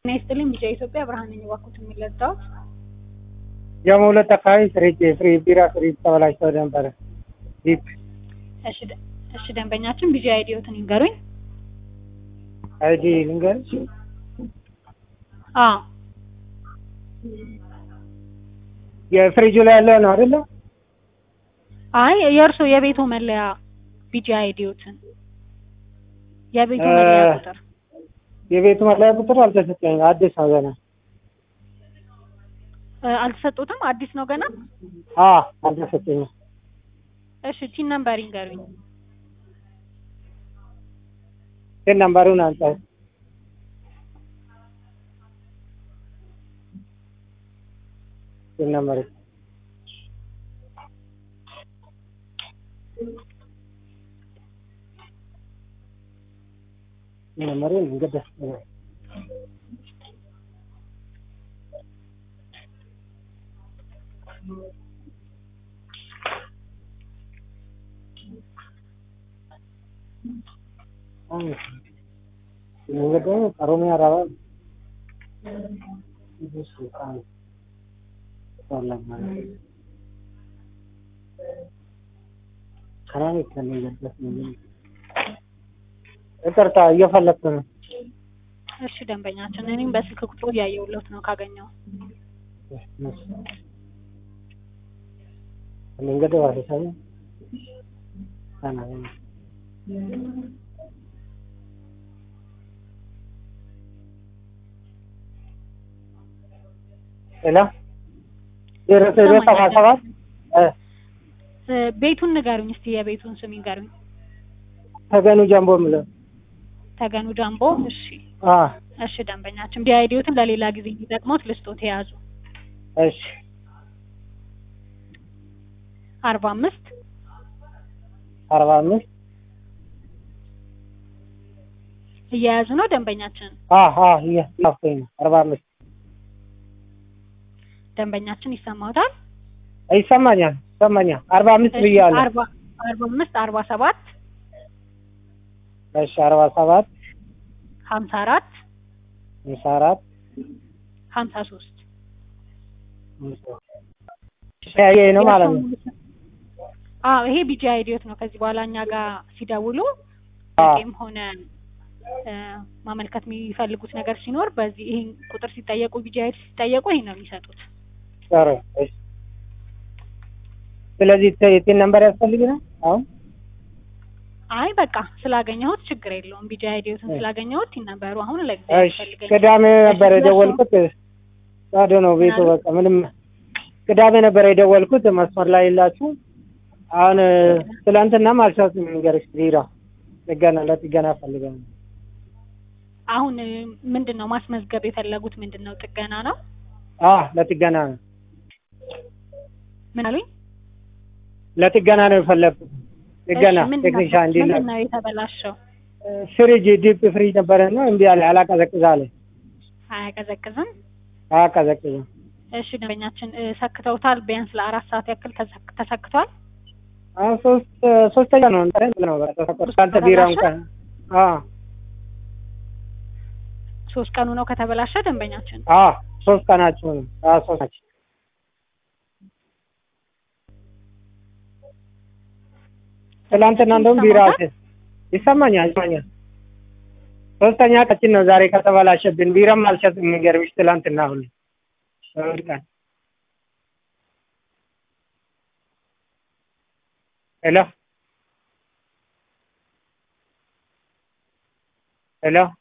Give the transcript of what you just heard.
ጤና ይስጥልኝ ቢጫ ኢትዮጵያ ብርሃን ነኝ። እባክዎት የሚለዳውት ጀሞ ሁለት አካባቢ ፍሪጅ ፍሪ ቢራ ፍሪጅ ተበላሽቶ ነበረ። ዲፕ እሺ ደ- እሺ ደንበኛችን ቢጂ አይዲዮትን ይንገሩኝ። አይዲ ልንገርሽ አዎ የፍሪጁ ላይ ያለው ነው አይደለ? አይ የእርሶ የቤቱ መለያ ቢጂ አይዲዮትን የቤቱ እ- መለያ ቁጥር የቤቱ መለያ ቁጥር አልተሰጠኝም። አዲስ ነው ገና። እ፣ አልተሰጡትም? አዲስ ነው ገና። አ አልተሰጠኝም። እሺ ቲን ነምበር ይንገሩኝ። ግን ነምበሩን አንጻ ግን ነምበሩ ነምበሩን እንግዲህ እንግዲህ ኦሮሚያ ራባ እሱ ቃል ሰላም ከራኔ ከነገበት ነው ይቅርታ እየፈለግኩ ነው። እሺ ደንበኛችን እኔም በስልክ ቁጥሩ እያየሁለት ነው ካገኘው መንገድ ዋሰሳይ አና ሄሎ ዜሮ ዜሮ ሰባ ሰባት እ እ፣ ቤቱን ንገሩኝ እስቲ የቤቱን ስም ይንገሩኝ። ተገኑ ጀምቦ የምለው ተገኑ ጃምቦ። እሺ አ እሺ ደንበኛችን ቢአይዲዮትን ለሌላ ጊዜ እንዲጠቅሙት ልስጦት የያዙ እሺ አርባ አምስት አርባ አምስት እየያዙ ነው ደንበኛችን አ አ እያስታፈኝ ነው አርባ አምስት ደንበኛችን ይሰማውታል። ይሰማኛል ይሰማኛል አርባ አምስት እሺ፣ ብያለሁ አርባ አርባ አምስት አርባ ሰባት እሺ አርባ ሰባት ሀምሳ አራት ሃምሳ አራት ሀምሳ ሶስት ተያየ ነው ማለት ነው አዎ ይሄ ቢጂ አይዲዮት ነው። ከዚህ በኋላ እኛ ጋር ሲደውሉ አ ም ሆነ እ፣ ማመልከት የሚፈልጉት ነገር ሲኖር በዚህ ይሄን ቁጥር ሲጠየቁ ቢጂ አይዲ ሲጠየቁ ይሄን ነው የሚሰጡት። ጥሩ እሺ ስለዚህ የቴን ነምበር ያስፈልግናል አሁን አይ በቃ ስላገኘሁት ችግር የለውም። ቢጂ አይዲዮትን እሺ። ስላገኘሁት ይነበሩ አሁን ለጊዜ እሺ ቅዳሜ ነበር እሺ፣ የደወልኩት ባዶ ነው ቤቱ ምናሉ? በቃ ምንም ቅዳሜ ነበር የደወልኩት መስመር ላይ የላችሁ አሁን ትላንትናም አልቻልኩም ንገርሽ ቢራ ጥገና ለጥገና ፈልጋለሁ አሁን እ፣ ምንድን ነው ማስመዝገብ የፈለጉት ምንድን ነው? ጥገና ነው። አ ለጥገና ነው ምን አሉኝ? ለጥገና ነው የፈለግኩት ጥገና እሺ፣ ምንድን ነው- ቴክኒሻን እንዲላ ምንድን ነው የተበላሸው? ፍሪጅ ዲፕ ፍሪጅ ነበረ ነው እምቢ አለ አላቀዘቅዝ አለ አያቀዘቅዝም። አያቀዘቅዝም እሺ ደንበኛችን እ፣ ሰክተውታል። ቢያንስ ለአራት ሰዓት ያክል ተሰክ- ተሰክቷል። አሁን ሶስት ሶስተኛ ነው እንትን ነው በቃ ተፈቀደ አንተ ቢራ እንኳን አ ሶስት ቀኑ ነው ከተበላሸ ደንበኛችን አ ሶስት ቀናቸው ነው አ ሶስት ናቸው ትላንትና እንደውም ቢራ አልተ- ይሰማኛል ይሰማኛል ሶስተኛ ቀችን ነው ዛሬ ከተበላሸብን ቢራም አልሸጥም የሚገርምሽ ትላንትና ሁሉ እሑድ ቀን ሄሎ ሄሎ